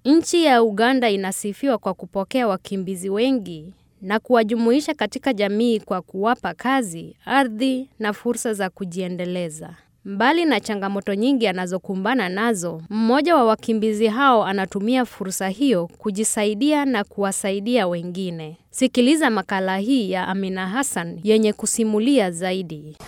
Nchi ya Uganda inasifiwa kwa kupokea wakimbizi wengi na kuwajumuisha katika jamii kwa kuwapa kazi, ardhi na fursa za kujiendeleza. Mbali na changamoto nyingi anazokumbana nazo, mmoja wa wakimbizi hao anatumia fursa hiyo kujisaidia na kuwasaidia wengine. Sikiliza makala hii ya Amina Hassan yenye kusimulia zaidi.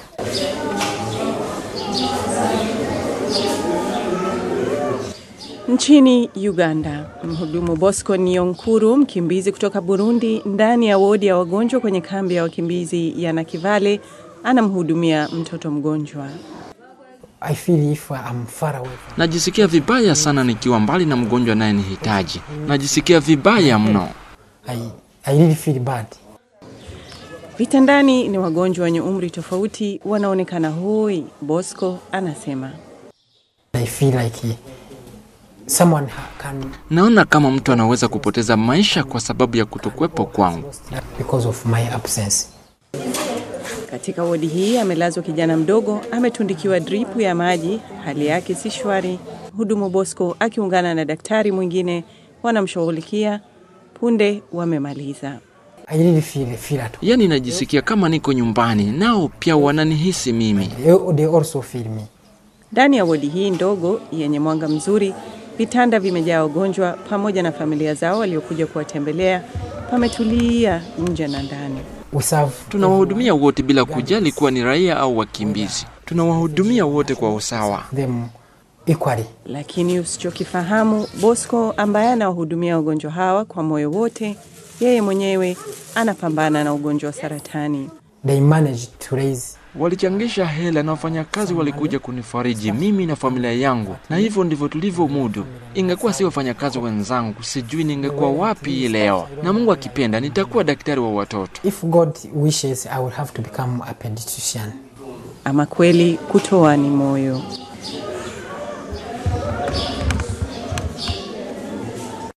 Nchini Uganda, mhudumu Bosco Nionkuru, mkimbizi kutoka Burundi, ndani ya wodi ya wagonjwa kwenye kambi ya wakimbizi ya Nakivale, anamhudumia mtoto mgonjwa. I feel if I'm far away from Najisikia vibaya sana nikiwa mbali na mgonjwa anayenihitaji. Najisikia vibaya mno. I, I really feel bad. Vitandani ni wagonjwa wenye umri tofauti, wanaonekana hoi. Bosco anasema I feel like someone ha- can Naona kama mtu anaweza kupoteza maisha kwa sababu ya kutokuwepo kwangu. because of my absence. katika wodi hii amelazwa kijana mdogo, ametundikiwa dripu ya maji, hali yake si shwari. Mhudumu Bosco akiungana na daktari mwingine wanamshughulikia. Punde wamemaliza. I really feel feel at Yaani najisikia kama niko nyumbani, nao pia wananihisi mimi. they, they also feel me. Ndani ya wodi hii ndogo yenye mwanga mzuri, vitanda vimejaa wagonjwa pamoja na familia zao waliokuja kuwatembelea. Pametulia nje na ndani. We serve Tunawahudumia wote bila kujali kuwa ni raia au wakimbizi. Tunawahudumia wote kwa usawa. them equally. Lakini usichokifahamu, Bosco ambaye anawahudumia wagonjwa hawa kwa moyo wote, yeye mwenyewe anapambana na ugonjwa wa saratani. They managed to raise Walichangisha hela na wafanyakazi walikuja kunifariji mimi na familia yangu, na hivyo ndivyo tulivyomudu. Ingekuwa si wafanyakazi wenzangu, sijui ningekuwa wapi hii leo, na Mungu akipenda nitakuwa daktari wa watoto. if God wishes I will have to become a pediatrician. Ama kweli kutoa ni moyo.